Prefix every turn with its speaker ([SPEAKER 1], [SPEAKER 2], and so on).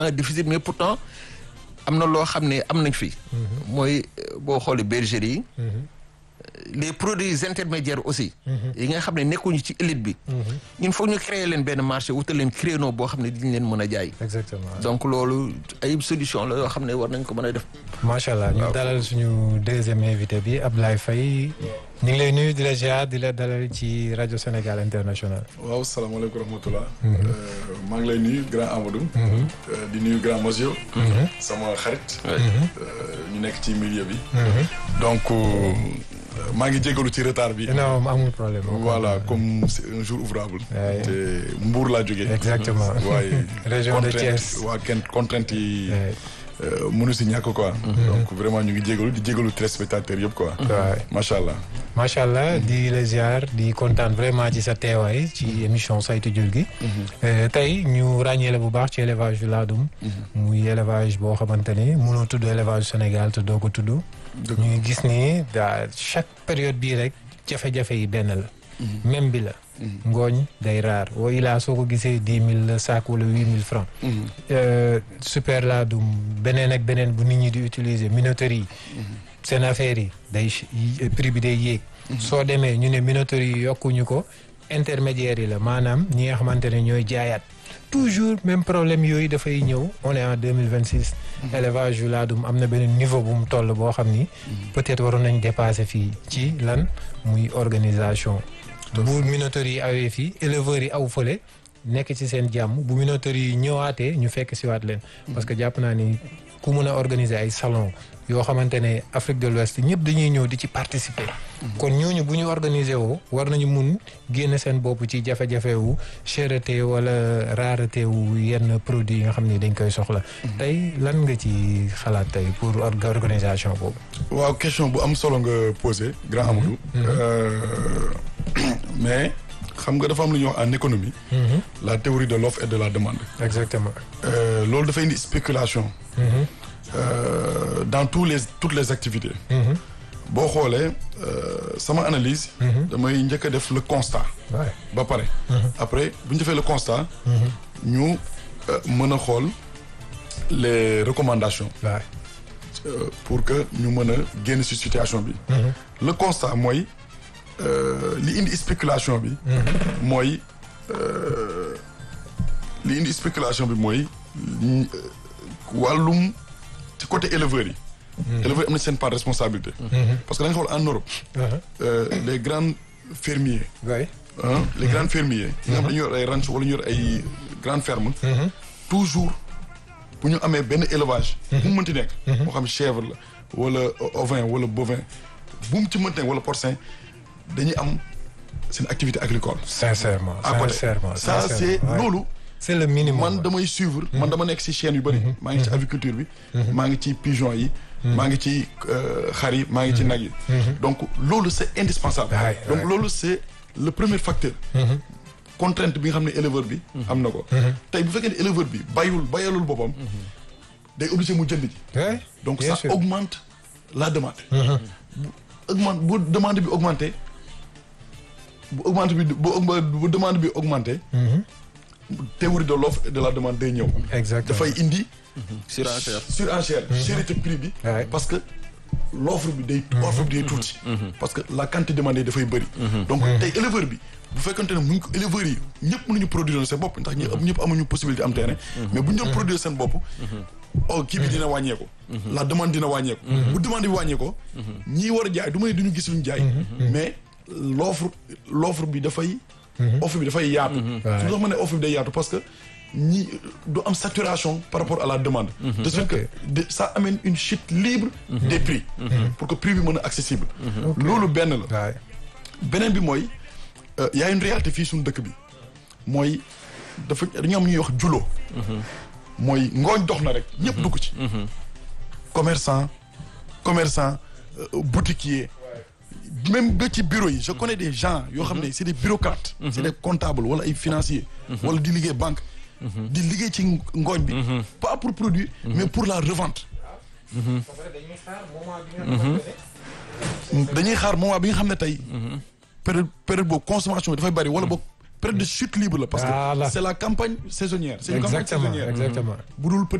[SPEAKER 1] un déficit mais pourtant am na loo xam ne am nañ fi. mooy boo xoolee bergerie yi. les produits intermédiaires aussi. yi nga xam ne nekkuñu ci élite bi. ñun foog ñu créer leen benn marché wutal leen créneau boo xam ne diñ leen mën a jaay.
[SPEAKER 2] exactement
[SPEAKER 1] donc loolu ay solution la yoo xam ne war nañ ko mën a def.
[SPEAKER 2] macha allah ñu dalal suñu deuxième invité bi Ablaye Faye ñu ngi lay nuyu di la ziar di la dalal ci rajo Sénégal international.
[SPEAKER 3] waaw salaamaaleykum rahmatulah. maa ngi lay nuyu grand Amadou. di nuyu grand monsieur. sama xarit. ñu nekk ci milieu bi. donc maa ngi jégalu ci retard bi.
[SPEAKER 2] non amul problème.
[SPEAKER 3] voilà comme c'est un jour ouvrable. te Mbour laa jógee.
[SPEAKER 2] exactement
[SPEAKER 3] waaye.
[SPEAKER 2] région de Thiès
[SPEAKER 3] waa kenn contrainte yi. mënu si ñàkk quoi. donc vraiment ñu ngi jégalu di jégalu téléspectateurs yëpp quoi.
[SPEAKER 2] waaw
[SPEAKER 3] macha allah.
[SPEAKER 2] macha allah di la ziar di kontaan vraiment ci sa teewaay ci émission saytu jur gi. tey ñu ràññee la bu baax ci élevage du laadum. muy élevage boo xamante ni mënoo tudd élevage Sénégal te doo ko tudd. ñu ngi gis ni daa chaque période bii rek jafe-jafe yi benn la. même bi la. ngooñ day raar woo ilaa soo ko gisee dix mille la saak wala huit mille francs super laadum beneen ak beneen bu nit ñi di utiliser minoterie yi seen affaire yi day prix bi day yéeg soo demee ñu ne minoterie yi yokkuñu ko intermédiaire yi la maanaam ñi nga xamante ne ñooy jaayaat toujours même problème yooyu dafay ñëw on est en deux mille vingt six élevage yu laadum am na beneen niveau bu mu toll boo xam ni peut-être waroon nañ dépasser fii ci lan muy organisation bu minoterie yi awee fii éleveurs yi aw fële nekk ci seen jàmm bu minoterie yi ñëwaatee ñu fekk siwaat leen parce que jàpp naa ni ku mun a organiser ay salon yoo xamante ne Afrique de l'Ouest ñëpp dañuy ñëw di ci participer kon ñooñu bu ñu organiser woo war nañu mun génn seen bopp ci jafe-jafe wu cherté wala rareté wu yenn produits yi nga xam ne dañ koy soxla tey lan nga ci xalaat tey pour organisation boobu
[SPEAKER 3] waaw question bu am solo nga posé grand Amadou mais xam nga dafa am lu ñuy wax en économie la théorie de l'offre et de la demande
[SPEAKER 2] exactement
[SPEAKER 3] loolu dafay indi spéculation dans tous les toutes les activités boo xoolee sama analyse damay njëkk a def le constat ba pare après bu ñu defee le constat ñu mën a xool les recommandations pour que ñu mën a génn ci situation bi le constat mooy li indi spéculation bi mooy li indi spéculation bi mooy wàllum ci côté éleveurs yi éleveurs yi am na seen part de responsabilité parce que da nga xool en Europe les grands fermiers les grands fermiers yi nga xam dañu yor ay ranch wala ñu yor ay grandes fermes toujours bu ñu amee benn élevage bu mu mënti nekk moo xam chèvre la wala ovin wala bovin bu mu ci mënti nekk wala porcin dañuy am seen activité agricole
[SPEAKER 2] sincèrement
[SPEAKER 3] à côté
[SPEAKER 2] sincèrement
[SPEAKER 3] ça c'est loolu
[SPEAKER 2] c'est le minimum
[SPEAKER 3] man damay suivre man dama nekk ci chaîne yu bëri maa ngi ci aviculture bi maa ngi ci pigeon yi maa ngi ci xar yi maa ngi ci nag yi donc loolu c'est indispensable donc loolu c'est le premier facteur contrainte bi nga xam ne éleveur bi am na ko tey bu fekkee ne éleveur bi bayul bayalul boppam day obligé mu jënd ji donc ça augmente la demande bu augmente bu demande bi augmenté bu augmente bi bu demande bi augmenté théorie de l'offre et de la demande day ñëw
[SPEAKER 2] exactement
[SPEAKER 3] dafay indi
[SPEAKER 1] surenchère
[SPEAKER 3] surenchère cherté prix bi parce que l'offre bi day offre bi day tuuti parce que la quantité demandée dafay bëri donc tey éleveur bi bu fekkante ne mu ngi ko éleveurs yi ñëpp mënuñu produire seen bopp ndax ñi ñëpp amuñu possibilité am terrain mais bu ñu doon produire seen bopp oh kii bi dina wàññeeku la demande dina wàññeeku bu demande bi wàññeeko ñii war a jaay du ma ne duñu gis luñu jaay mais l'offre l'offre bi dafay offre bi dafay yaatu su tax ma ne offre bi day yaatu parce que ñi du am saturation par rapport à la demande de ce que ça amène une chute libre des prix pour que prix bi mën a accessible loolu benn la beneen bi mooy y a une réalité fii suñu dëkk bi mooy dafa dañu am ñuy wax julo mooy ngooñ dox na rek ñëpp dugg ci commerçant commerçant boutiquier même ba ci bureau yi je connais des gens yoo xam ne c'est des bureaucrates c'est des comptables wala ay financiers wala di liggéey banque di liggéey ci ngooñ bi pas pour produire mais pour la revente dañuy xaar moment bi nga xam ne tey période période boobu consommation bi dafay bari wala boog période de chute libre la parce
[SPEAKER 2] Voilà.
[SPEAKER 3] que c'est la campagne saisonnière c'est une campagne
[SPEAKER 2] exactement
[SPEAKER 3] saisonnière
[SPEAKER 2] exactement
[SPEAKER 3] bu dul